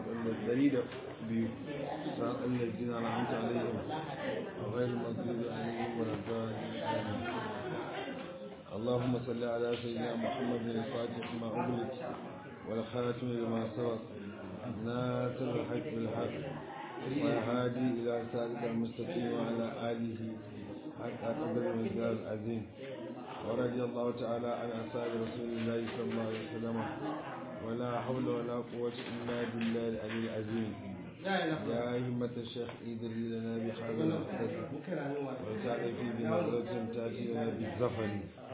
الدليل بصراط الذين أنعمت عليهم وغير المغضوب عليهم ولا الضالين آمين اللهم صل على سيدنا محمد الفاتح ما أغلق والخاتم لما سبق ناصر الحق بالحق والهادي إلى صراط المستقيم وعلى آله حق قدر المقدار العظيم ورضي الله تعالى عن أصحاب رسول الله صلى الله عليه وسلم ولا حول ولا قوة إلا بالله العلي العظيم يا همة الشيخ إدري لنا بحال المقتد وسعد في بنظرة تأتي لنا بالزفر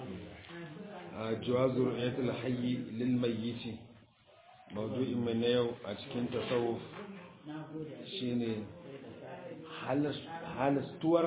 جواز رؤية الحي للميت موضوع من يوم أتكين تصوف شيني halastuwar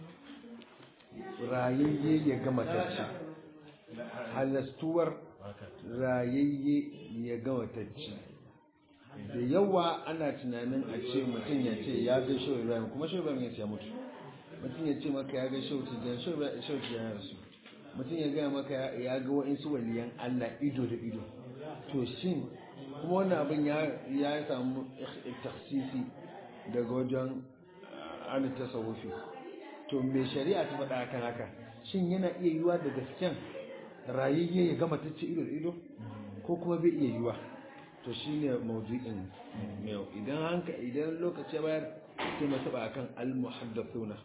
rayayye ya gama tacci halastuwar rayayye ya gama tacci da yawa ana tunanin a ce mutum ya ce ya ga shawar ibrahim kuma shawar ibrahim ya ce ya mutu mutum ya ce maka ya ga shawar tijjani shawar tijjani ya rasu mutum ya gaya maka ya ga wa'insu waliyan allah ido da ido to shin kuma wannan abin ya samu taksisi daga wajen ana tasawufi to me shari'a ta faɗa kan haka shin yana iya yiwa da gasken rayayye ya gama ta ce ido da ido ko kuma bai iya yiwa to shine mawdu'in yau idan hanka idan lokaci bayar sai mu taba akan al-muhaddathuna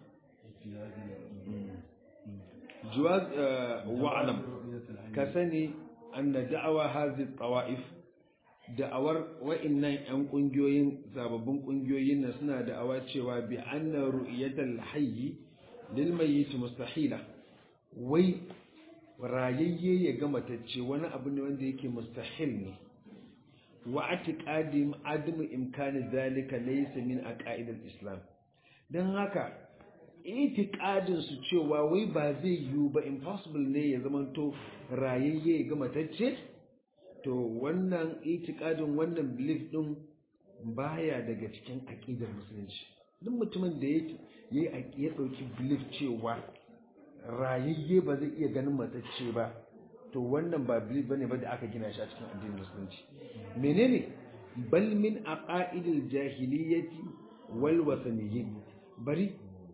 جواز واعلم كسني أن دعوة هذه الطوائف da'awar wa'innan 'yan ƙungiyoyin sababbin ƙungiyoyin na suna da'awa cewa bi anna ru'yatal hayyi lil mayyit mustahila wai rayayye ya gama tacce wani abu ne wanda yake mustahil ne wa atiqadim adamu imkani zalika laysa min aqaidil islam dan haka itiqadin su cewa wai ba zai yiwu ba impossible ne ya zamanto rayayye ya gama tacce to wannan itikadin wannan belief din baya daga cikin aqidar musulunci duk mutumin da yake yayi ya dauki belief cewa rayayye ba zai iya ganin matacce ba to wannan ba belief bane ba da aka gina shi a cikin addinin musulunci menene bal min aqaidil jahiliyyati wal wasaniyyin bari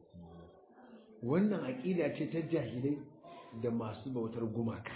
wannan aqida ce ta jahilai da masu bautar gumaka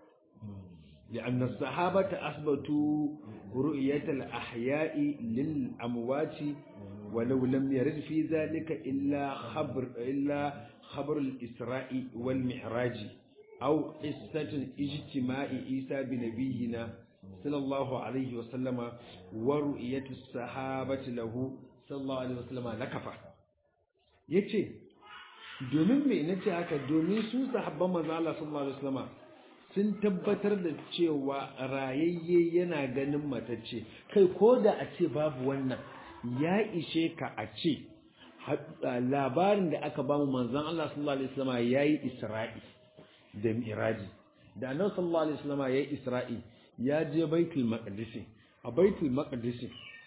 لأن الصحابة أثبتوا رؤية الأحياء للأموات ولو لم يرد في ذلك إلا خبر إلا خبر الإسراء والمعراج أو قصة اجتماع عيسى بنبينا صلى الله عليه وسلم ورؤية الصحابة له صلى الله عليه وسلم لكفى yace domin me nace haka domin su sahabban manzo Allah sallallahu alaihi wasallam sun tabbatar da cewa rayayye yana ganin matacce kai ko da a ce babu wannan ya ishe ka a ce labarin da aka bamu manzon Allah sallallahu alaihi wasallam yayi Isra'i da Miraji da Annabi sallallahu alaihi wasallam yayi Isra'i ya je Baitul Maqdis a Baitul Maqdis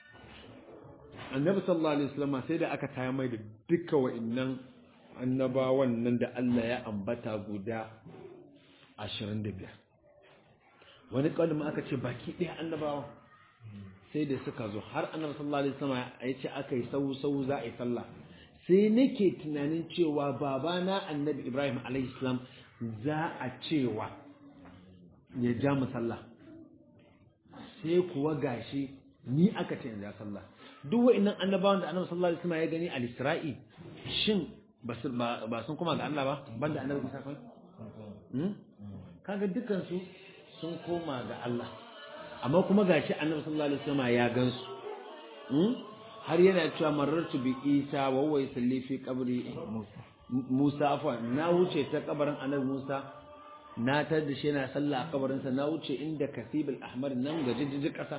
Annabi sallallahu alaihi wasallam sai da aka taya mai da duka wa'annan annabawan nan da Allah ya ambata guda ashirin da biyar wani ƙaunin aka ce baki ɗaya annabawa sai da suka zo har annabi sallallahu alaihi wasallam ya ce aka yi sau sau za a yi sallah sai nake tunanin cewa babana annabi ibrahim alaihi salam za a cewa ya ja mu sallah sai kuwa gashi ni aka ce in ja sallah duk wa'annan annabawan da annabi sallallahu alaihi wasallam ya gani al-isra'i shin ba sun kuma ga Allah ba banda annabi Isa kai kaga dukansu sun koma ga Allah amma kuma gashi annabi sallallahu alaihi wasallam ya gansu har yana cewa marartu bi Isa wa huwa yusalli fi qabri Musa afwa na wuce ta kabarin annabi Musa na tar da shi yana sallah a kabarin sa na wuce inda kasibul ahmar nan ga jijjiji kasa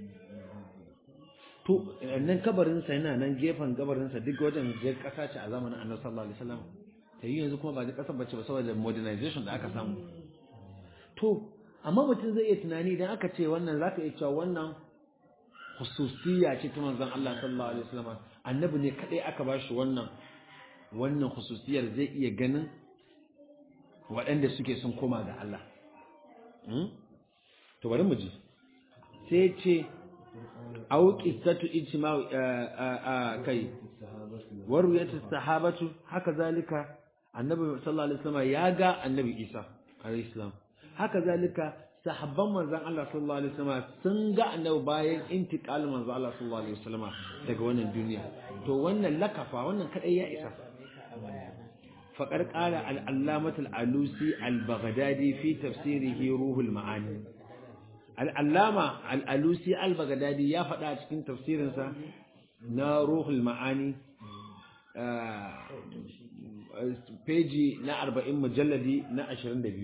to nan kabarin sa yana nan gefen kabarin sa duk wajen je kasa ce a zamanin annabi sallallahu alaihi wasallam ta yi yanzu kuma ba da kasar bace ba saboda modernization da aka samu to amma mutum zai iya tunani idan aka ce wannan za ka iya cewa wannan hususiyya ce ta manzon Allah sallallahu alaihi wasallam annabi ne kadai aka ba shi wannan wannan hususiyar zai iya ganin waɗanda suke sun koma ga Allah to bari mu ji sai ce aw qissatu ijma kai warwiyatu sahabatu haka zalika annabi sallallahu alaihi wasallam ya ga annabi Isa alaihi salam haka zalika sahabban manzon Allah sallallahu alaihi wasallam sun ga annabi bayan intiqal manzon Allah sallallahu alaihi wasallam daga wannan duniya to wannan lakafa wannan kadai ya isa faqad qala al-allamah al-alusi al-baghdadi fi tafsirihi ruhul ma'ani al-allama al-alusi al-baghdadi ya faɗa a cikin tafsirinsa na ruhul ma'ani peji na 40 mujalladi na 22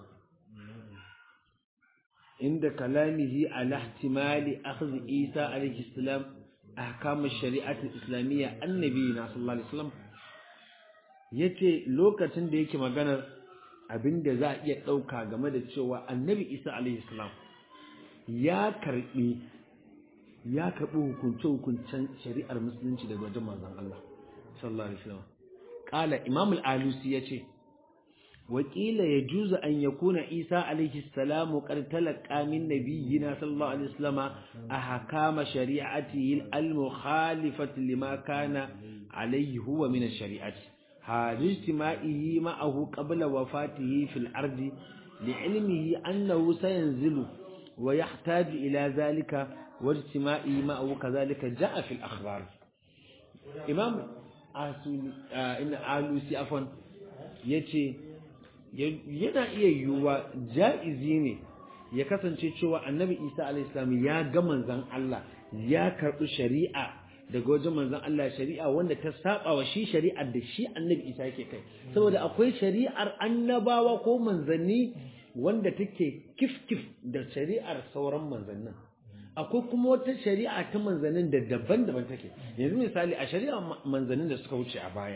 inda kalamihi ala ihtimali akhdh Isa alayhi salam ahkam ash-shari'ah al-islamiyya annabi na sallallahu alaihi wasallam yace lokacin da yake maganar abinda za a iya dauka game da cewa annabi Isa alayhi salam ya karbi ya karbi hukunce hukuncen shari'ar musulunci daga wajen manzon Allah sallallahu alaihi wasallam qala imam al-alusi yace وقيل يجوز أن يكون عيسى عليه السلام قد تلقى من نبينا صلى الله عليه وسلم أحكام شريعته المخالفة لما كان عليه هو من الشريعة هذا اجتماعه معه قبل وفاته في الأرض لعلمه أنه سينزل ويحتاج إلى ذلك واجتماعه معه كذلك جاء في الأخبار إمام إن آلوسي عفوا يتي yana iya yiwuwa ja'izi ne ya kasance cewa annabi isa alaihissalam ya ga manzan Allah ya karɓi shari'a daga wajen manzan Allah shari'a wanda ta saba wa shi shari'ar da shi annabi isa yake kai saboda akwai shari'ar annabawa ko manzanni wanda take kif-kif da shari'ar sauran manzannin akwai kuma wata shari'a ta manzannin da daban-daban take yanzu misali a shari'ar manzannin da suka wuce a baya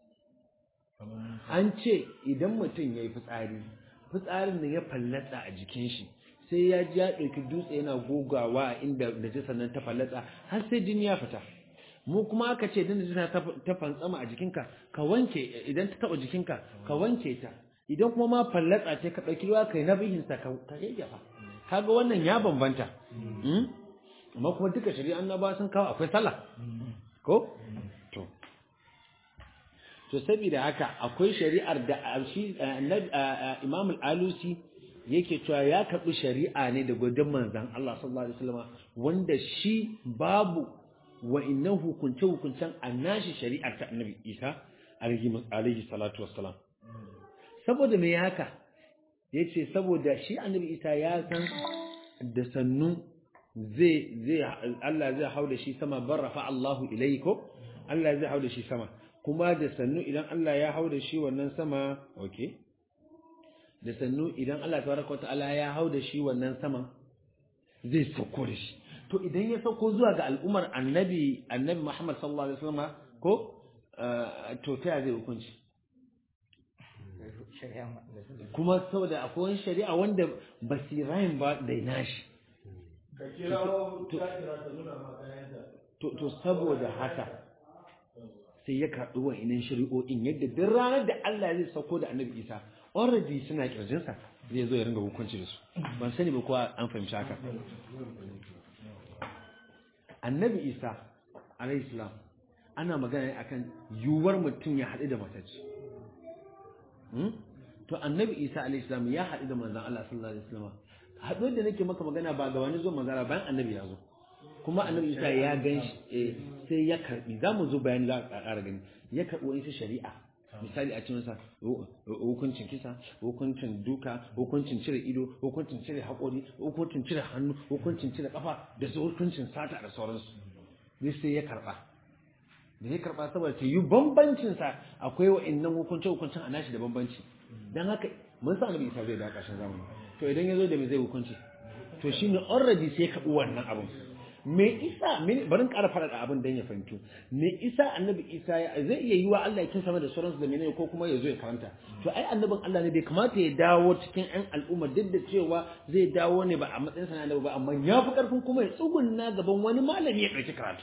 an ce idan mutum ya yi fitsari fitsarin nan ya fallatsa a jikin shi sai ya ji ya ɗauki dutse yana gogawa a inda najisar nan ta fallatsa har sai jini ya fita mu kuma aka ce idan najisa ta fantsama a jikinka ka wanke idan ta taɓa jikinka ka wanke ta idan kuma ma fallatsa ce ka ɗauki ruwa kai na bihinsa ka yayyafa kaga wannan ya bambanta amma kuma duka shari'a annaba sun kawo akwai sallah ko to to saboda haka akwai shari'ar da shi Imam al-Alusi yake cewa ya karbi shari'a ne da gudun manzon Allah sallallahu alaihi wasallam wanda shi babu wa innahu hukunce hukuncen annashi shari'ar ta Annabi Isa alaihi salatu wassalam saboda me haka yace saboda shi Annabi Isa ya san da sannu zai zai Allah zai hauda shi sama barrafa Allahu ilayko Allah zai hauda shi sama kuma da sannu idan Allah ya hau da shi wannan sama okay da sannu idan Allah tabaraka ta'ala ya hau da shi wannan sama zai sauko da shi to idan ya sauko zuwa ga al'ummar annabi annabi Muhammad sallallahu alaihi wasallam ko to ta zai hukunci kuma saboda akwai wani shari'a wanda basirain ba da nashi to saboda haka sai ya karɓi wa'inan shari'o'in yadda duk ranar da Allah zai sauko da annabi Isa already suna kirjinsa zai zo ya ringa hukunci da su ban sani ba kowa an fahimci haka annabi Isa alayhi salam ana magana ne akan yiwuwar mutum ya haɗu da matacce to annabi Isa alayhi salam ya haɗu da manzon Allah sallallahu alaihi wasallam haɗuwar da nake maka magana ba ga wani zo manzara bayan annabi ya zo kuma annabi isa ya gan shi sai ya karbi za mu zo bayani za a ƙara gani ya karbi wani shari'a misali a ce masa hukuncin kisa hukuncin duka hukuncin cire ido hukuncin cire haƙori hukuncin cire hannu hukuncin cire ƙafa da su hukuncin sata da sauransu ne sai ya karba da ya karba saboda ta yi bambancin sa akwai wa'annan hukuncin hukuncin a nashi da bambanci dan haka mun sa annabi isa zai da ƙarshen zamani to idan ya zo da me zai hukunci to shine already sai ya karbi wannan abin me isa barin ƙara faɗaɗa abin don ya fahimtu me isa annabi isa zai iya yi wa Allah ya kin sama da sauransu da menene ko kuma ya zo ya karanta to ai annabin Allah ne bai kamata ya dawo cikin ƴan al'umma duk da cewa zai dawo ne ba a matsayin sa na annabi ba amma ya fi ƙarfin kuma ya tsugunna gaban wani malami ya ɗauki karatu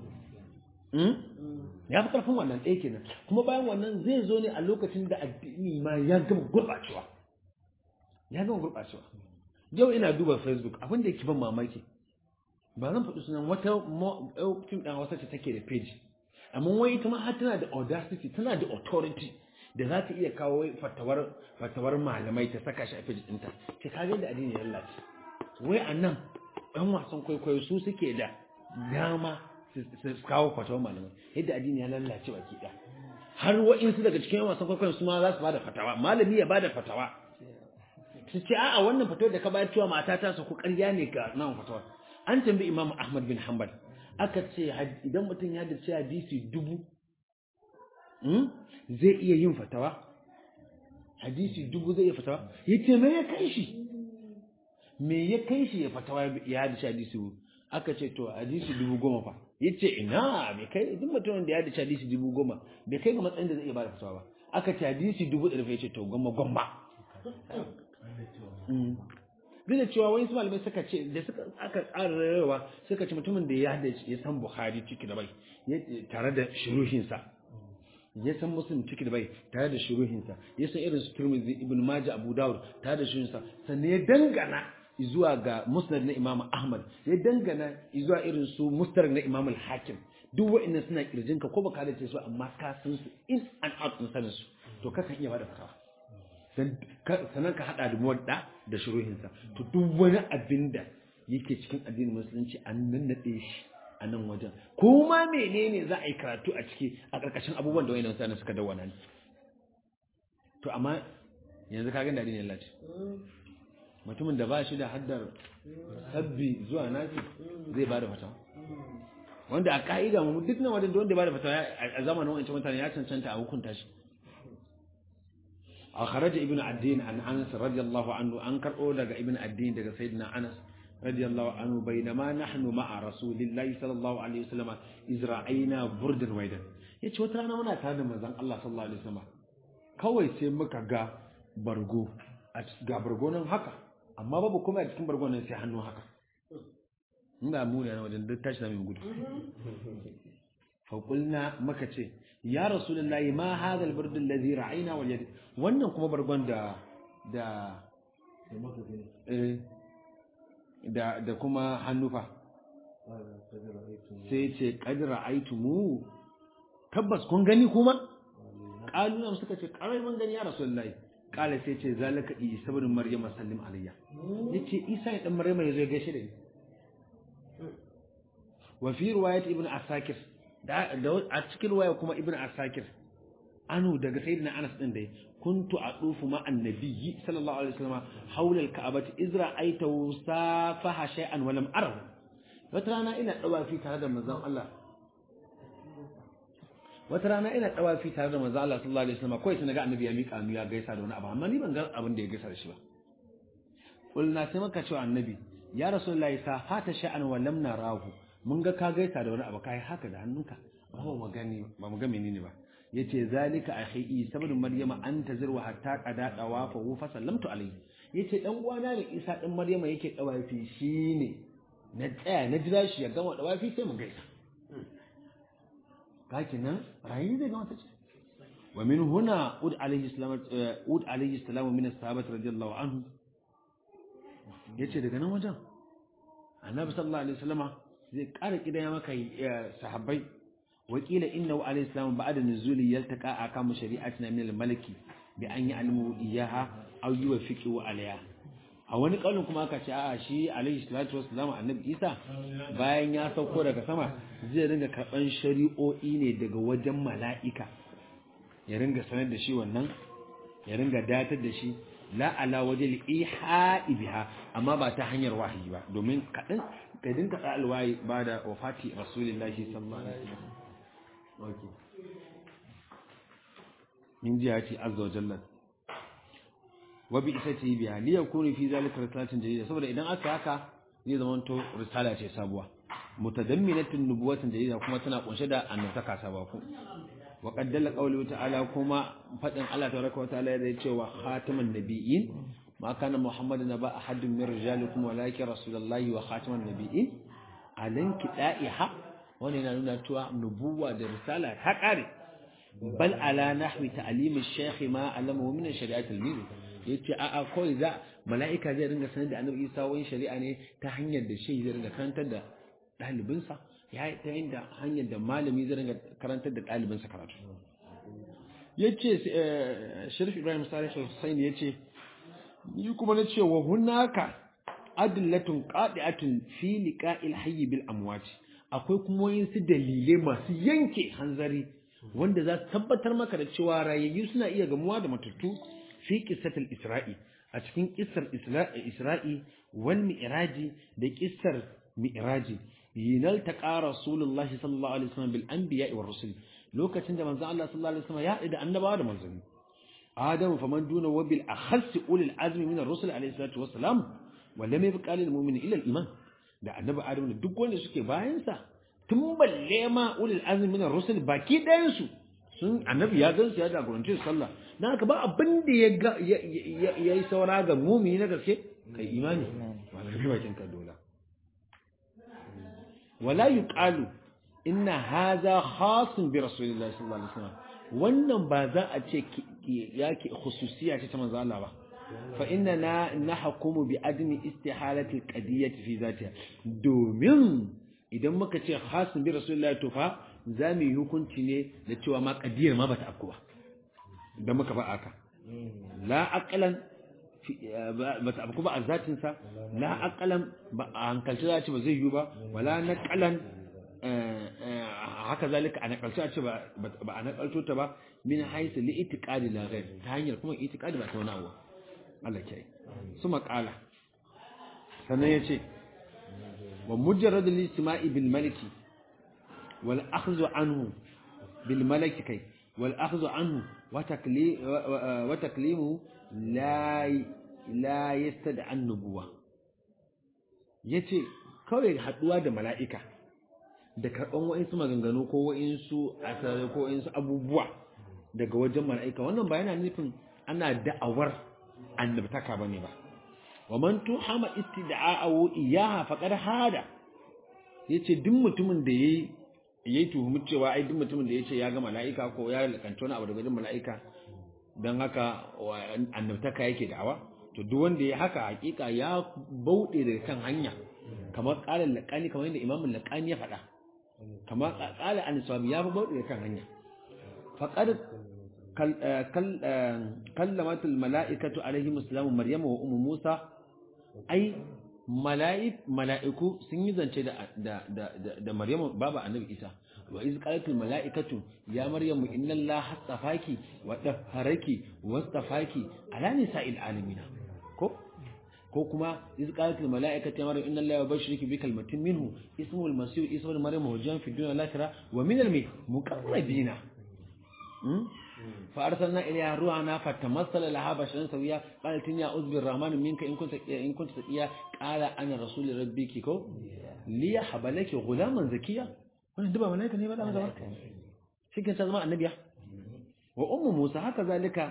ya fi ƙarfin wannan ɗaya kenan kuma bayan wannan zai zo ne a lokacin da addini ma ya gama gurɓacewa ya gama gurɓacewa yau ina duba facebook abin da yake ban mamaki ba zan faɗi sunan wata fim ɗan wasa ce take da page amma wai ita ma har tana da audacity tana da authority da za ta iya kawo fatawar fatawar malamai ta saka shi a page ɗinta ce ka da addini ya lalace wai a nan ɗan wasan kwaikwayo su suke da dama su kawo fatawar malamai yadda addini ya lalace baki ɗaya har wa'insu daga cikin wasan kwaikwayon su ma za su bada fatawa malami ya bada fatawa su ce a'a wannan fatawar da ka bayar cewa mata ta su ku ƙarya ne ga nan fatawar an tambayi Imam Ahmad bin Hanbal aka ce idan mutum ya dace hadisi dubu zai iya yin fatawa hadisi dubu zai iya fatawa yace me ya kai shi me ya kai shi ya fatawa ya dace hadisi dubu aka ce to hadisi dubu goma fa yace ina me kai duk mutumin da ya dace hadisi dubu goma bai kai ga matsayin da zai iya bada fatawa ba aka ce hadisi dubu ɗari yace to goma goma duk da cewa wani malamai suka ce da suka aka tsara rayuwa suka ce mutumin da ya da ya san Bukhari ciki da bai tare da shuruhinsa ya san Muslim ciki da bai tare da shuruhinsa ya san irin su Tirmidhi Ibn Majah Abu Dawud tare da shuruhinsa sannan ya dangana zuwa ga Musnad na Imam Ahmad ya dangana zuwa irin su Mustar na Imam Al-Hakim duk wa'annan suna kirjinka ko baka da ce su amma ka san su in and out din sanin su to kakan iya bada fatawa sannan ka haɗa da muwadda da shuruhinsa to duk wani abin da yake cikin addinin musulunci an nannaɗe shi a nan wajen ko ma menene za a yi karatu a ciki a ƙarƙashin abubuwan da wayannan mutane suka dawana ne to amma yanzu ka ga da addinin lati mutumin da ba shi da haddar sabbi zuwa nasi zai ba da fatawa wanda a ka'ida mu duk nan wajen da wanda ba da fatawa a zamanin wancan mutane ya cancanta a hukunta shi أخرج ابن الدين عن أنس رضي الله عنه أنكر أولا ابن الدين دقى سيدنا أنس رضي الله عنه بينما نحن مع رسول الله صلى الله عليه وسلم إذ رأينا بردا ويدا yace wata rana muna tare da manzon Allah sallallahu alaihi wasallam kawai sai muka ga bargo ga bargo nan haka amma babu kuma a cikin bargo nan sai hannu haka ina mu ne wajen duk tashi da mai gudu fa qulna muka ce ya rasulullahi ma hadha al-burd alladhi ra'ayna wal yad wannan kuma bargon da da da da kuma hannufa sai ce qad ra'aytumu tabbas kun gani kuma qaluna suka ce qarai mun gani ya rasulullahi qala sai ce zalika isa ibn maryam sallim alayya yace isa dan maryam yazo ya gaishe da ni wa fi riwayat ibn asakir a cikin waya kuma ibn asakir anu daga sayyidina anas din dai kuntu adufu ma annabiyyi sallallahu alaihi wasallam hawla alka'bati izra aitahu safaha shay'an wa lam arahu wata rana ina dawafi tare da manzon Allah wata rana ina dawafi tare da manzon Allah sallallahu alaihi wasallam kai sai naga annabi ya mika mu ya gaisa da wani abu amma ni ban ga abin da ya gaisa da shi ba kulna sai maka cewa annabi ya rasulullahi safata shay'an wa lam narahu mun ga ka gaisa da wani abu kai haka da hannunka ba mu gani ba mu ga menene ba yace zalika akhi saboda maryama anta zirwa hatta qada dawafa fa sallamtu alayhi yace dan uwana ne isa dan maryama yake dawafi shine na tsaya na jira shi ya gama dawafi sai mu gaisa kaki nan rayi zai gama tace wa min huna ud alayhi salam ud alayhi salam min as-sahabati radiyallahu anhu yace daga nan wajen annabi sallallahu alaihi wasallama zai ƙara kidaya maka sahabbai wakila innahu alayhi salam ba'da nuzuli yaltaqa akamu shari'atina min al-maliki bi an ya'lamu iyaha aw yuwaffiqu alayha a wani kaulin kuma aka ce a'a shi alayhi salatu wassalam annabi Isa bayan ya sauko daga sama zai ringa karban shari'o'i ne daga wajen mala'ika ya ringa sanar da shi wannan ya ringa datar da shi la ala wajil iha'i biha amma ba ta hanyar wahayi ba domin kadan ka dinka da alwayi ba da wafati rasulullahi sallallahu alaihi wasallam okay min jihati azza wa jalla wa bi isati biha li yakunu fi zalika risalatin jadida saboda idan aka haka zai zama to risala ce sabuwa mutadamminatun nubuwatin jadida kuma tana kunshe da annabtaka sabuwa ko wa qaddala qawluhu ta'ala kuma fadin Allah tabaraka wa ta'ala da cewa khataman nabiyyin ma kana muhammadun ba ahadun min rijalikum walakin rasulullahi wa khataman nabiyyin alan kida'iha wannan yana nuna cewa nubuwa da risala ta kare bal ala nahwi ta'lim ash-shaykh ma alamahu min shari'at al-mizan yace a a kawai za mala'ika zai ringa sanar da annabi Isa wani shari'a ne ta hanyar da shi zai ringa karantar da ɗalibinsa ya yi ta yin da hanyar da malami zai ringa karantar da ɗalibinsa karatu ya ce shirif ibrahim salih hussein ya ce ni kuma na ce wa hunaka adillatun qadi'atun fi liqa'il hayy bil amwati akwai kuma wayansu dalilai masu yanke hanzari wanda za su tabbatar maka da cewa rayayyu suna iya gamuwa da matattu fi qissatil isra'i a cikin qissar isra'i wal mi'raji da qissar mi'raji yinal taqa rasulullahi sallallahu alaihi wasallam bil anbiya'i war rusul lokacin da manzo Allah sallallahu alaihi wasallam ya haɗu da annabawa da manzanni Adamu faman duna wa bil akhas ulil azmi min ar-rusul alaihi salatu wassalam wa lam yabqa lil mu'mini illa al-iman da annabi Adamu da duk wanda suke bayan sa tun balle ma ulil azmi min ar-rusul baki ɗayan su sun annabi ya gan su ya jagoranci su sallah dan haka ba abin da ya ga ya yi saura ga mu'mini na gaske kai imani wala bi bakin ka dola wala yuqalu inna hadha khasun bi rasulillahi sallallahu alaihi wasallam wannan ba za a ce yake khususiya ce ta manzo Allah ba fa inna na nahkumu bi admi istihalati alqadiyyati fi zatiha domin idan muka ce khasun bi rasulillahi to fa za mu yi hukunci ne da cewa ma qadiyar ma bata afku ba idan muka ba aka la aqlan bata afku ba a zatin sa la aqlan ba a hankalci za ce ba zai yi ba wala naqalan haka zalika a nakalci a ce ba a nakalto ta ba min haisu li itiqadi la ghair ta hanyar kuma itiqadi ba ta wani abu Allah ke su makala sannan yace wa mujarrad al-istima'i bil maliki wal akhdhu anhu bil malaki kai wal akhdhu anhu wa takli wa taklimu la la yastad an nubuwa yace kawai haduwa da mala'ika da karɓan wa'insu maganganu ko wa'insu asare ko wa'insu abubuwa daga wajen mala'ika wannan ba yana nufin ana da'awar annabtaka ba ne ba wa man tuhama istida'a'u iyaha faqad hada yace duk mutumin da yayi yayi tuhumi cewa ai duk mutumin da yace ya ga mala'ika ko ya lakanta wani abu daga wajen mala'ika dan haka annabtaka yake da'awa to duk wanda ya haka hakika ya bauɗe daga kan hanya kamar ƙarin laƙani kamar yadda imamun laƙani ya faɗa kama kala an sami ya fi bauɗe kan hanya faƙar kallamatul mala'ikatu alaihi musulamu maryama wa umu musa ai mala'iku sun yi zance da maryama baba annabi isa wa iz qalatul mala'ikatu ya maryamu inna allaha astafaki wa tahharaki wastafaki ala nisa'il alamin ko ko kuma iz qalat al malaikatu maryam inna allaha yubashshiruki bi kalmatin minhu ismuhu al masih isa ibn maryam hujan fi dunya al-akhirah wa min al muqarrabina fa arsalna ilayha ruhana fatamassala laha basharan sawiya qalat ya uzbi ar-rahman minka in kunta in kunta taqiya qala ana rasul rabbiki ko li yahbalaki ghulaman zakiya wannan duba malaika ne ba da gaba shi ke zama annabiya wa ummu musa haka zalika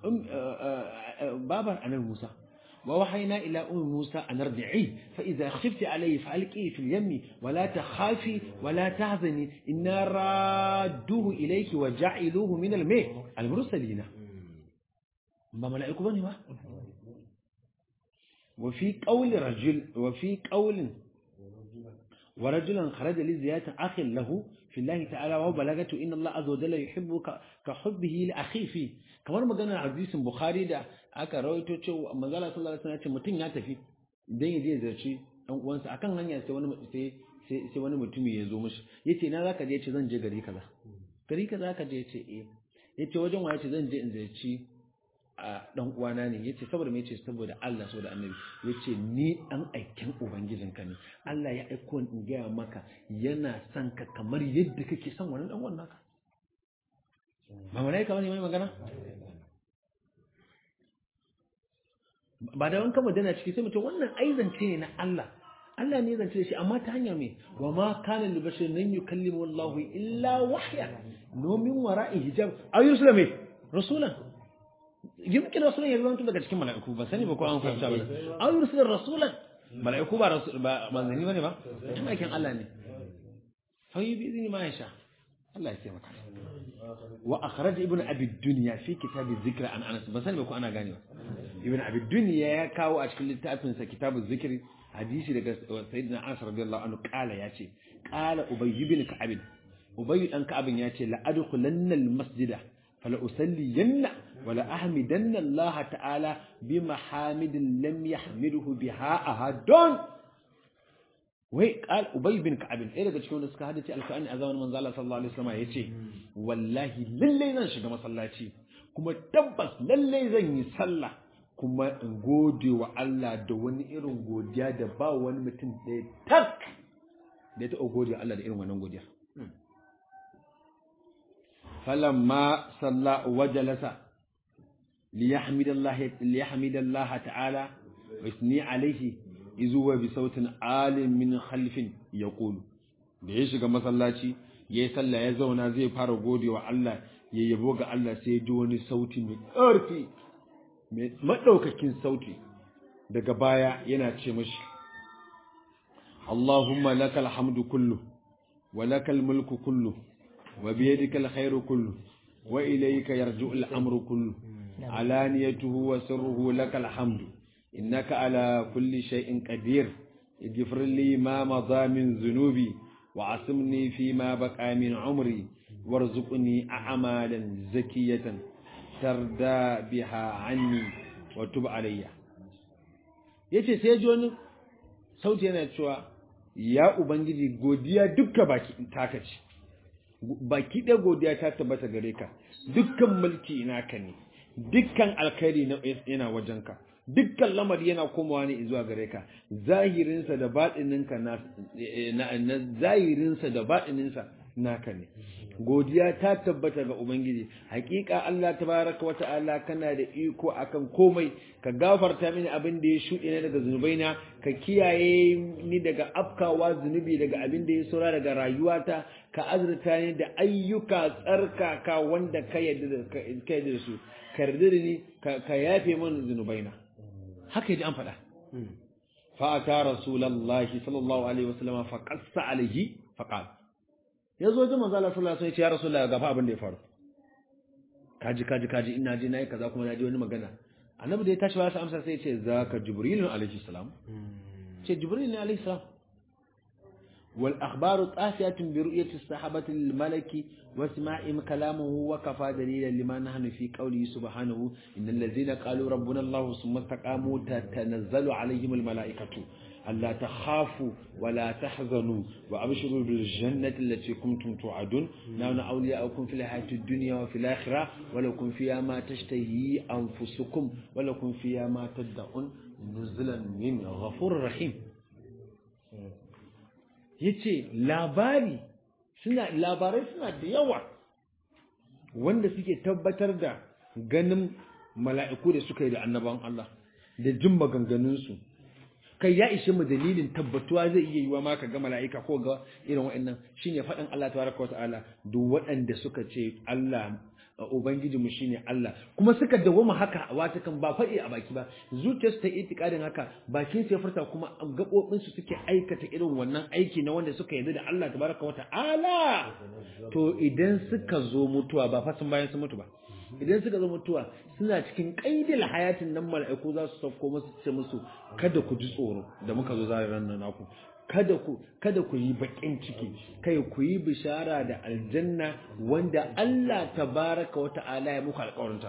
babar annabi musa ووحينا إلى أم موسى أن ارجعيه فإذا خفت عليه فألقيه في اليم ولا تخافي ولا تحزني إنا رادوه إليك وجعلوه من الماء المرسلين ما ملائكة بني ما وفي قول رجل وفي قول ورجلا خرج لزيادة أخ له في الله تعالى وهو بلغته إن الله عز وجل يحبك كحبه لأخيه فيه kamar maganar hadisin Bukhari da aka rawaito cewa manzala sallallahu alaihi wasallam ya ce mutum ya tafi idan ya je zarci dan uwansa akan hanya sai wani sai sai wani mutumi ya zo mishi yace na zaka je yace zan je gari kaza gari kaza ka je yace eh yace wajen wa yace zan je in zarci a dan uwana ne yace saboda me yace saboda Allah saboda Annabi yace ni dan aikin ubangijinka ne Allah ya aiko ni in ga maka yana son ka kamar yadda kake son wannan dan uwan naka ba malaika bane mai magana ba da wanka magana ciki sai mutum wannan ai zance ne na Allah Allah ne zance da shi amma ta hanyar me wa ma kana li bashar nan yukallimu Allahu illa wahya nomin wara'i hijab ayu muslimi rasulan yumkin rasulan ya zanto daga cikin mala'iku ba sani ba ko an fahimta ba ayu rusulan rasulan mala'iku ba rasul ba manzanni bane ba kuma aikin Allah ne fa yi bi izini ma ya sha Allah ya taimaka wa akhraj ibn abi dunya fi kitab dhikr an anas ba sani ba ko ana ganewa ibn abi dunya ya kawo a cikin littafin sa kitab dhikr hadisi daga sayyidina Anas radiyallahu anhu kala yace kala ubay ibn ka'ab ubay dan ka'ab yace la adkhulanna al-masjida fala usalliyanna wala ahmidanna Allah ta'ala bi mahamidin lam yahmiduhu biha ahadun wai qal ubay bin ka'ab ɗaya daga cikin wanda suka hadace alqur'ani a zamanin manzo Allah sallallahu alaihi wasallam yace wallahi lalle zan shiga masallaci kuma tabbas lalle zan yi sallah kuma in gode wa Allah da wani irin godiya da ba wani mutum ɗaya tak da ya taɓa gode wa Allah da irin wannan godiya falamma salla wa jalasa liyahmidallahi liyahmidallaha ta'ala wa yusni alaihi izuwa bi sautin alim min khalfin yaqulu da ya shiga masallaci yayi sallah ya zauna zai fara gode wa Allah ya yabo ga Allah sai ji wani sauti mai ƙarfi mai madaukakin sauti daga baya yana ce mashi Allahumma lakal hamdu kullu wa lakal mulku kullu wa biyadika alkhairu kullu wa ilayka yarji'u al-amru kullu alaniyatuhu wa sirruhu lakal hamdu innaka ala kulli shay'in qadir اغفر لي ما مضى من ذنوبي وعصمني فيما بقى من عمري وارزقني أعمالا زكية تردى بها عني وتب علي yace sai ji wani sauti yana cewa ya ubangiji godiya dukka baki taka ce baki ɗaya godiya ta tabbata gare ka dukkan mulki naka ne dukkan alkhairi yana wajenka dukkan lamari yana komawa ne zuwa gare ka zahirinsa da baɗininka na zahirinsa da baɗininsa naka ne godiya ta tabbata ga ubangiji hakika Allah tabaraka wata'ala kana da iko akan komai ka gafarta mini abin da ya shuɗe ne daga zunubaina ka kiyaye ni daga afkawa zunubi daga abin da ya saura daga rayuwata ka azurta ni da ayyuka tsarkaka wanda ka yarda da su ka yarda da ni ka yafe min zunubaina haka yaji an faɗa fa ata rasulullahi sallallahu alaihi wasallam fa qassa alaihi fa qala yazo ji manzo Allah sallallahu alaihi wasallam ya ce ya rasulullahi ga fa abin da ya faru kaji kaji kaji ina ji nayi kaza kuma naji wani magana annabi da ya tashi ba sa amsa sai ya ce zaka jibril alaihi salam ce jibril ne alaihi salam wal akhbaru qasiyatun bi ru'yati sahabati lil malaki wa isma'im kalamuhu wa kafa dalilan lima nahnu fi qawli subhanahu innal ladzina qalu rabbuna allah thumma istaqamu tatanazzalu alaihim al malaikatu ألا تخافوا ولا تحزنوا وأبشروا بالجنة التي كنتم توعدون نحن أولياؤكم في الحياة الدنيا وفي الآخرة ولكم فيها ما تشتهي أنفسكم ولكم فيها ما تدعون نزلا من غفور رحيم yace labari suna labarai suna da yawa wanda suke tabbatar da ganin mala'iku da suka yi da annaban Allah da jin maganganunsu kai ya ishe mu dalilin tabbatuwa zai iya yiwa ma ka ga mala'ika ko ga irin wa'annan shine faɗin Allah tabaraka wa ta'ala duk waɗanda suka ce Allah ubangiji mu shine Allah kuma suka dawoma haka wata kan ba faɗi a baki ba zuciyarsu ta itikadin haka bakin su ya furta kuma gabobin su suke aikata irin wannan aiki na wanda suka yarda da Allah tabaraka wa ta'ala to idan suka zo mutuwa ba fa sun bayan sun mutu ba idan suka zo mutuwa suna cikin kaidil hayatin nan mala'iku za su sauko musu ce musu kada ku ji tsoro da muka zo zare ran nan naku kada ku kada ku yi bakin ciki kai ku yi bishara da aljanna wanda Allah tabaraka wa ta'ala ya muku alƙawarinta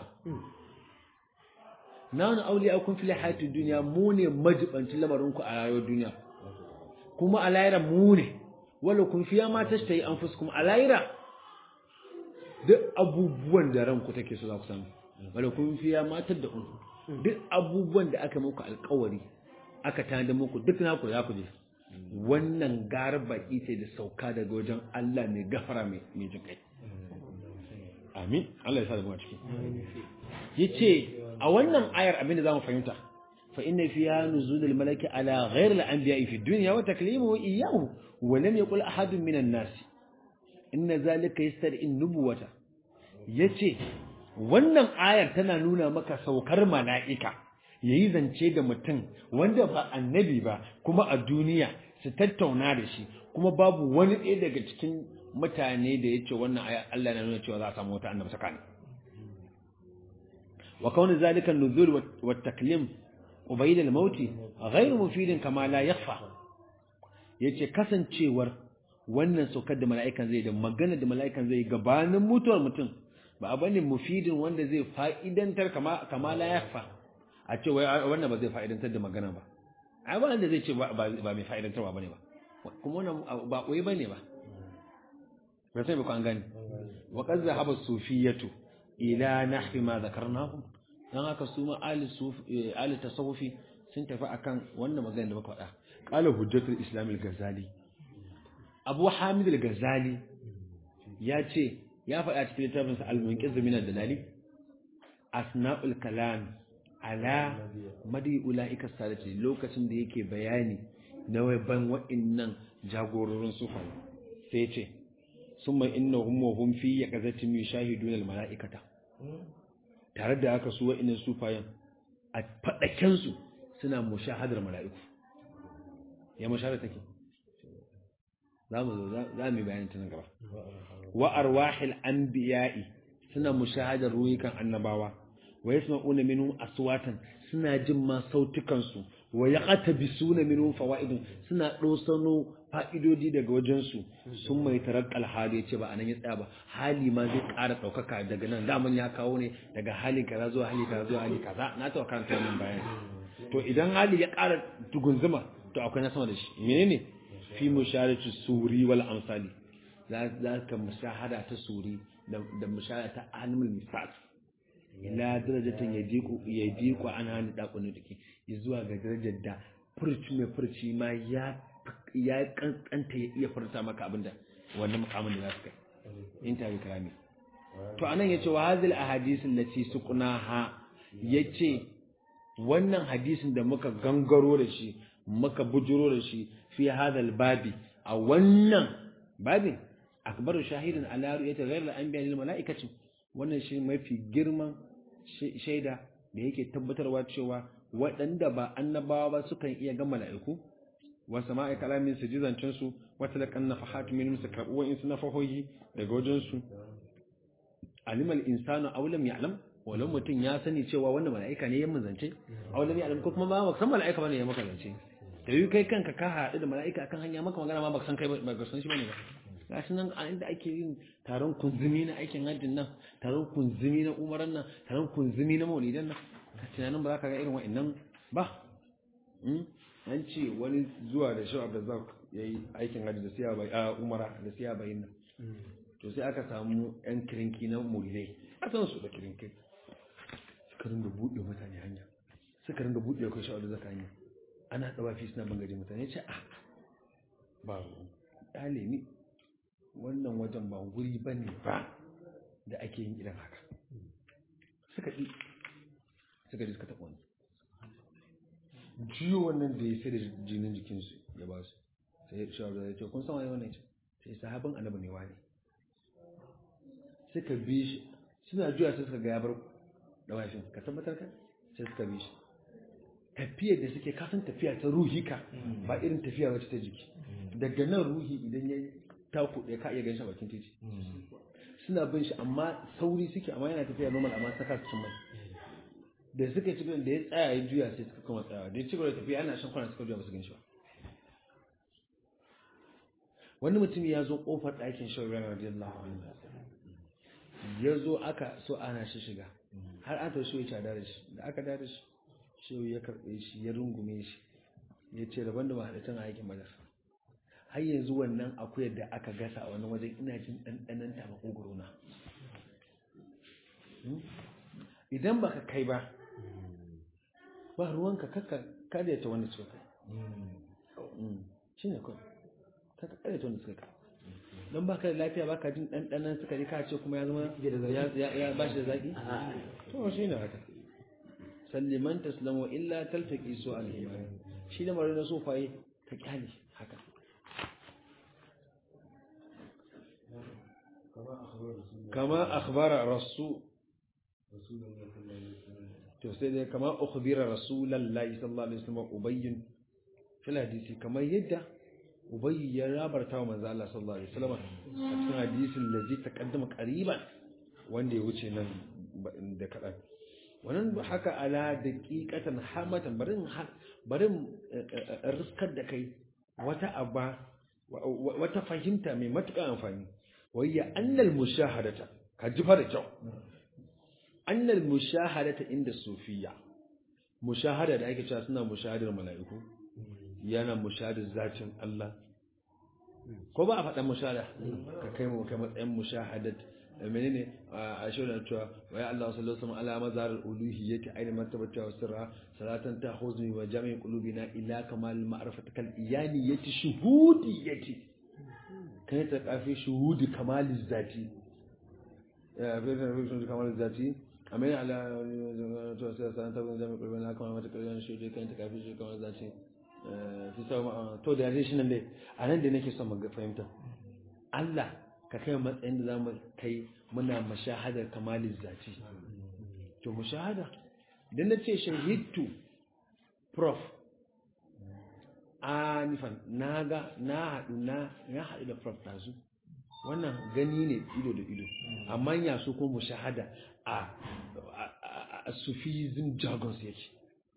nanu awliya'ukum fil hayatid dunya mu ne majibancin lamarin ku a rayuwar duniya kuma a lahira mu ne wala kun fiya ma tashtayi anfusukum a lahira duk abubuwan da ranku take so za ku samu wala kun fiya matar da unku duk abubuwan da aka muku alkawari aka tada muku duk naku za ku je wannan gara baki ce da sauka daga wajen Allah mai gafara mai jin kai amin Allah ya sa da mu a ciki yace a wannan ayar abin da zamu fahimta fa inna fiha nuzulul malaki ala ghayr al anbiya'i fi dunya wa taklimuhu iyyahu wa lam yaqul ahadun minan nas inna zalika yastad'i nubuwata yace wannan ayar tana nuna maka saukar mala'ika yayi zance da mutum wanda ba annabi ba kuma a duniya su tattauna da shi kuma babu wani ɗaya daga cikin mutane da yace wannan ayar Allah na nuna cewa za a samu wata annabi sakani wa kauni zalika nuzul wa taklim ubayd al-mauti ghayr mufidin kama la yakhfa yace kasancewar wannan saukar da mala'ikan zai da magana da mala'ikan zai gabanin mutuwar mutum ba abu ne mufidin wanda zai fa'idantar kama kama la yakhfa a ce wai wannan ba zai fa'idantar da magana ba ai ba wanda zai ce ba mai fa'idantarwa bane ba kuma wannan ba koyi bane ba ba sai ba ku an gani wa qad zahaba sufiyatu ila nahwi ma zakarnahu dan haka su ma ali sufi ali tasawufi sun tafi akan wannan magana da muka faɗa qala hujjatul islam al-ghazali abu hamid al-ghazali ya ce ya faɗa cikin littafinsa al-munqiz min ad-dalali asna'ul kalam ala madi ulaika salati lokacin da yake bayani na ban wa'annan jagororin sufa sai ce summa innahum wa hum fi yaqazatin yushahidun al-mala'ikata tare da haka su wa'annan sufayan a fadaken su suna mushahadar mala'iku ya mushahada take za mu za mu bayanin ta nan gaba wa arwahil anbiya'i suna mushahadar ruhikan annabawa wa yasma'una minhum aswatan suna jin ma sautukan su wa yaqtabisuna minhum fawaidun suna dosano fa'idodi daga wajen su sun mai tarakkal hali yace ba anan ya tsaya ba hali ma zai ƙara daukaka daga nan daman ya kawo ne daga hali kaza zuwa hali kaza zuwa hali kaza na ta karanta wannan bayani to idan hali ya ƙara tugunzuma to akwai na sama da shi menene fi musharatu suri wal amsali za ka mushahada ta suri da mushahada ta animal misal ila darajatin ya diku ya diku an hani dakunan dake zuwa ga darajar da furci mai furci ma ya ya kankanta ya iya furta maka abinda wannan mukamin da za su kai in ta bi kalami to anan yace wa hadhihi ahadith allati suqnaha yace wannan hadisin da muka gangaro da shi muka bujuro da shi fi hadal babi a wannan babin akbaru shahidin ala ru'yati ghayr al-anbiya lil mala'ikati wannan shi mafi girman shaida da yake tabbatarwa cewa waɗanda ba annabawa ba sukan iya ga mala'iku wa sama'i kalamin su ji zancen su wa talakan nafahat min su karɓi wa'in su nafahohi daga wajen su alimal insanu aw lam ya'lam walau mutum ya sani cewa wannan mala'ika ne ya mun zance aw lam ya'lam ko kuma ba san mala'ika bane ya maka zance da yi kai kanka ka haɗu da mala'ika akan hanya maka magana ma baka san kai ba san shi bane ba gashi nan a inda ake yin taron kunzumi na aikin hajjin nan taron kunzumi na umaran nan taron kunzumi na maulidan nan ka tunanin ba za ka ga irin wa'annan ba an ce wani zuwa da shi abdulrazak ya yi aikin hajji da siya bai a umara da siya bayin nan to sai aka samu yan kirinki na mulidai a san su da kirinki suka rinda buɗe mutane hanya suka rinda buɗe kai shi abdulrazak hanya ana ɗawafi suna bangare mutane ce a ba ɗale ni wannan wajen ba guri ba ne ba da ake yin irin haka suka ɗi suka ji suka taɓa wani jiyo wannan da ya sai da jinin jikinsu ya ba su sai shawarar ya ce kun san wani wannan ce sai sahabin annabi ne wani suka bi shi suna juya sai suka ga ya bar ɗawafin ka tabbatar ka sai suka bi shi tafiyar da suke kasan tafiya ta ruhi ka ba irin tafiya wacce ta jiki daga nan ruhi idan ya taku ɗaya ka iya ganin shi a bakin titi suna bin shi amma sauri suke amma yana tafiya normal amma saka su cin mai da suka ci da ya tsaya ya juya sai suka kuma tsayawa da ya ci gaba da tafiya ana shan kwana suka juya ba su gan shi ba wani mutum ya zo kofar ɗakin shauran radiyallahu anhu ya zo aka so ana shi shiga har aka so ya cada da shi da aka da shi shehu ya karɓe shi ya rungume shi ya ce rabon da mahaɗatan aikin badar har yanzu wannan akuyar da aka gasa a wani wajen ina jin ɗanɗanan ta makogoro na idan baka kai ba ba ruwanka kaka karyata wanda suka kai shi ne kawai kaka karyata wanda suka kai don baka da lafiya baka jin ɗanɗanan suka yi ka ce kuma ya zama ya ba shi da zaƙi to shi ne haka salliman taslamu illa taltaki su al-iman shi da mara na sofaye ka kyale haka kama akhbara rasu to sai dai kama ukhbira rasulullahi sallallahu alaihi wasallam ubayyin fil hadisi kamar yadda ubayy ya rabarta wa manzo Allah sallallahu alaihi wasallam a cikin hadisin da zai taqaddama qariban wanda ya wuce nan da kadan wannan haka ala daqiqatan hamatan barin barin riskar da kai wata abba wata fahimta mai matuƙar amfani wayya annal mushahadata ka ji fa da kyau annal mushahadata inda sufiya mushahada da ake cewa suna mushahadar mala'iku yana mushahadar zatin Allah ko ba a faɗa mushahada ka kai mu kai matsayin mushahadat menene a shirin cewa wa ya Allah sallallahu alaihi wasallam ala mazhar al-uluhiyyati ayna martabata wa sirra salatan tahuzni wa jami' qulubina ila kamal ma'rifati kal iyaniyati shuhudiyyati kai ta kafi shuhudi kamal zati ya fi shuhudi kamal zati amin ala to sai salatan tahuzni jami' qulubina kamal ma'rifati shuhudi kai ta kafi shuhudi kamal zati fi sama to da yare shi nan dai a nan da nake son mu fahimta Allah ka kai matsayin da za mu kai muna mashahadar kamalin zati to mashahada idan na ce shahidtu prof anifan na ga na haɗu na ya haɗu da prof ɗazu wannan gani ne ido da ido amma ya so ko mashahada a a sufism jargons yake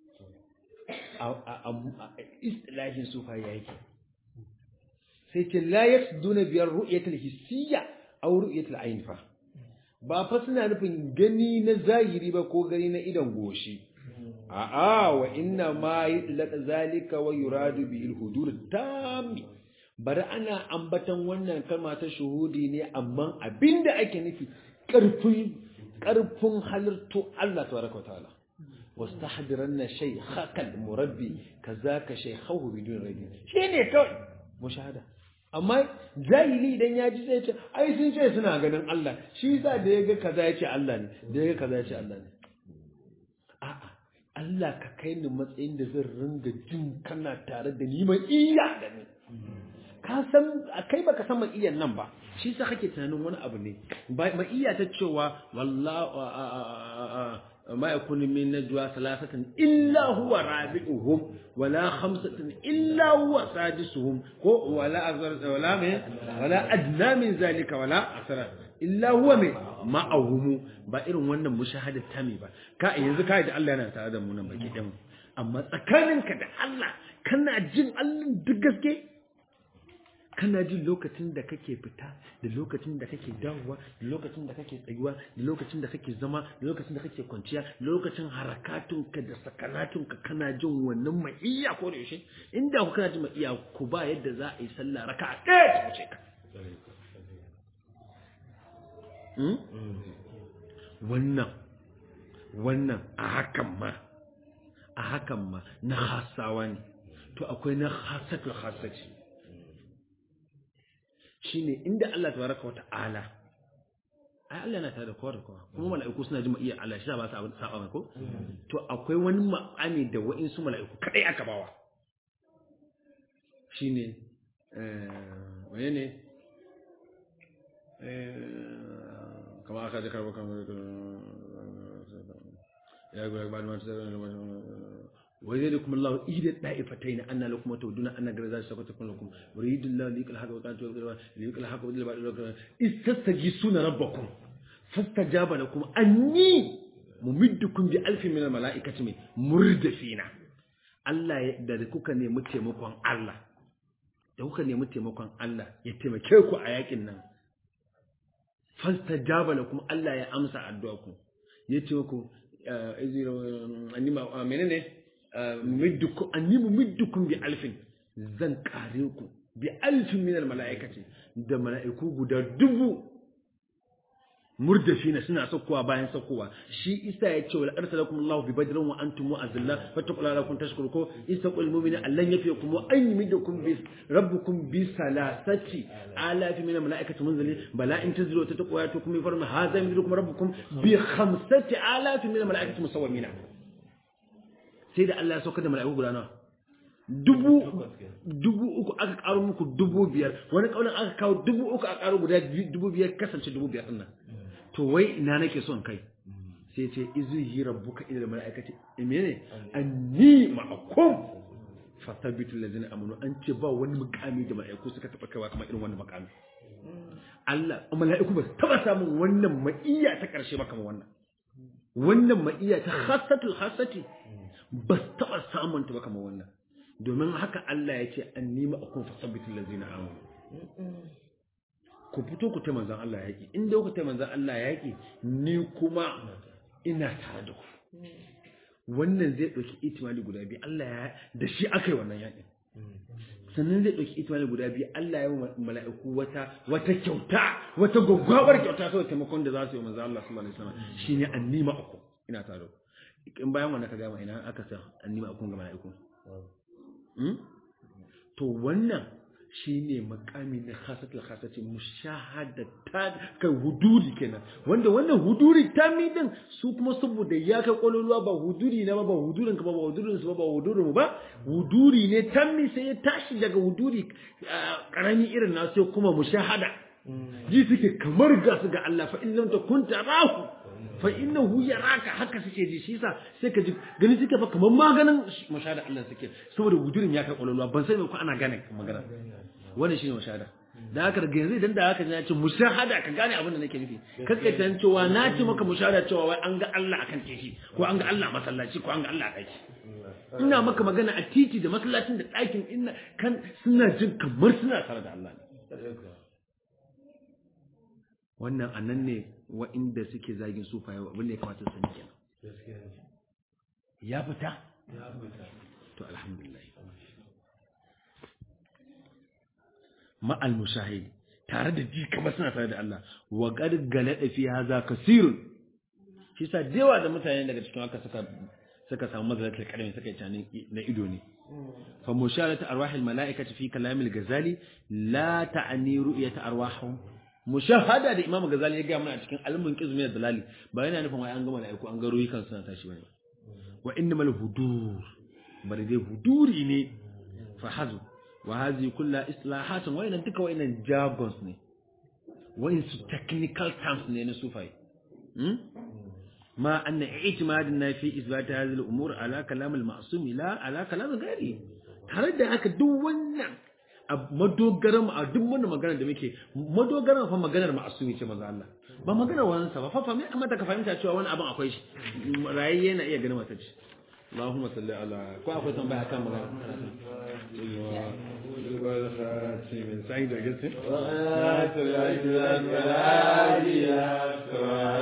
a istilahin sufa yake sai ce la yasduna biyar ru'yatul hissiyya aw ru'yatul ayn fa ba fa suna nufin gani na zahiri ba ko gani na idan goshi a'a wa inna ma yudlaq zalika wa yuradu bil hudur tammi bari ana ambatan wannan kalma ta shuhudi ne amma abinda ake nufi karfin karfin halittu Allah tabaraka wa ta'ala wastahdiranna shaykhaka murabbi kazaka shaykhahu bidun rabi shine kawai mushahada amma jahili idan ya ji zai ce ai sun ce suna ganin Allah shi yasa da ya ga kaza ya ce Allah ne da ya ga kaza ya ce Allah ne a'a Allah ka kai ni matsayin da zan ringa jin kana tare da ni mai iya da ni ka san kai baka san mai iyan nan ba shi yasa kake tunanin wani abu ne mai iya ta cewa wallahi ما يكون من نجوى ثلاثة إلا هو رابعهم ولا خمسة إلا هو سادسهم ولا أكثر ولا من ولا أدنى من ذلك ولا أكثر إلا هو من معهم بائر وانا مشاهدة تامي با كا ينزل كا يدعى الله أنا تعالى منا بكي دم أما تكانن كده الله كنا جن الله دقسكي kana jin lokacin da kake fita da lokacin da kake dawowa da lokacin da kake tsayuwa da lokacin da kake zama da lokacin da kake kwanciya da lokacin harakatunka da sakanatunka kana jin wannan ma'iyya ko da yaushe inda ku kana jin ma'iyya ku ba yadda za a yi sallah raka'a ɗaya ta wuce ka wannan wannan a hakan ma a hakan ma na hasawa ne to akwai na hasatul hasaci shine inda Allah tabaraka wa ta'ala ai Allah yana tare da kowa da kowa kuma mala'iku suna ji iya Allah shi ba su abin saba mai ko to akwai wani ma'ani da wa'insu mala'iku kadai aka bawa shine eh waye ne eh kama aka da karba kamar ya ga ba ma ويذلكم الله إحدى الطائفتين أن لكم تودون أن غير سكتكم لكم يريد الله ليقل الحق وقال ليقل الحق وقال بعد استستغيثون ربكم فاستجاب لكم أني ممدكم بألف من الملائكة مردفين Allah da kuka nemi taimakon Allah da kuka nemi taimakon Allah ya taimake ku a yakin nan fastajaba lakum Allah ya amsa addu'a ku ya ce ku anima menene middukum anni mumiddukum bi alfin zan kare ku bi alfin min almalaikati da malaiku guda dubu murdafina suna saukowa bayan saukowa shi isa ya ce wal arsalakum Allahu bi badrin wa antum mu'azzilla fattaqullaha lakum tashkuru ko istaqul mu'mina allan yafikum wa an yumidukum bi rabbukum bi salasati alafi min almalaikati munzili bala in tazlu tattaqwa yatukum bi farma hadha yumidukum rabbukum bi khamsati alafi min almalaikati musawwimina sai da Allah ya sauka da mala'iku guda nawa dubu dubu uku aka karo muku dubu biyar wani kaulin aka kawo dubu uku aka karo guda dubu biyar kasance dubu biyar dinnan to wai ina nake son kai sai ce izuhi rabbuka ila mala'ikati imene anni ma'akum fatabitu allazina amanu an ce ba wani mukami da mala'iku suka taba kaiwa kamar irin wannan mukami Allah mala'iku ba taba samun wannan ma'iyya ta karshe ba kamar wannan wannan ma'iya ta khassatul khassati ba su taɓa samun ta ba kamar wannan domin haka Allah ya ce an nima a kun fasabbitin lazina amanu ku fito ku ta manzan Allah yaƙi inda ku ta manzan Allah yaƙi ni kuma ina tare da ku wannan zai ɗauki itimali guda biyu Allah ya da shi aka yi wannan yaƙin sannan zai ɗauki itimali guda biyu Allah ya yi mala'iku wata wata kyauta wata gwaggwabar kyauta saboda taimakon da za su yi manzan Allah sallallahu alaihi wasallam shine annima aku ina tare da ku in bayan wannan ka gama ina aka sa annima akun ga mala'iku to wannan shine makami na khasatul khasati mushahadatan kai huduri kenan wanda wannan huduri tami din su kuma saboda ya kai kololuwa ba huduri na ba ba hudurin ka ba ba hudurin su ba ba hudurin mu ba huduri ne tami sai ya tashi daga huduri karami irin na sai kuma mushahada ji suke kamar ga su ga Allah fa in lam takun tarahu fa innahu yaraka haka suke ji shi yasa sai ka ji gani suke fa kamar maganin mushahada Allah suke saboda hudurin ya kai kololuwa ban sai ko ana gane magana wannan shine mushahada da haka daga yanzu idan da haka ya ce mushahada ka gane abin da nake nufi kakkai tan cewa na ce maka mushahada cewa wai an ga Allah akan titi ko an ga Allah a masallaci ko an ga Allah a daki ina maka magana a titi da masallacin da ɗakin ina kan suna jin kamar suna tare da Allah ne wannan anan ne wa'inda suke zagin sufaye abin da ya kamata su sani kenan ya fita to alhamdulillah ma'al mushahid tare da ji kamar suna tare da Allah wa qad galada fi hadha kasirun shi sa dewa da mutane daga cikin haka suka suka samu mazalatul kalmi suka yi na ido ne fa musharatu arwahil malaikati fi kalamil ghazali la ta'ni ru'yata arwahum mushahada da imamu ghazali ya ga mana a cikin almun qizmi da dalali ba yana nufin wai an ga malaiku an ga ruhikan suna tashi bane wa innamal hudur bari dai huduri ne fa hazu wa hazi kulla islahatun wayannan duka wayannan jargons ne wayan su technical terms ne na sufai ma anna i'timaduna fi isbat hadhihi al-umur ala kalam al-ma'sum la ala kalam ghairi tare da haka duk wannan madogaran a duk wannan magana da muke madogaran fa maganar ma'asumi ce manzo Allah ba maganar wani sa ba fa fa me kamata ka fahimta cewa wani abin akwai shi rayayye na iya ganin mata ce اللهم صل على كو اكو تنبيه كان مغان سعيد قلت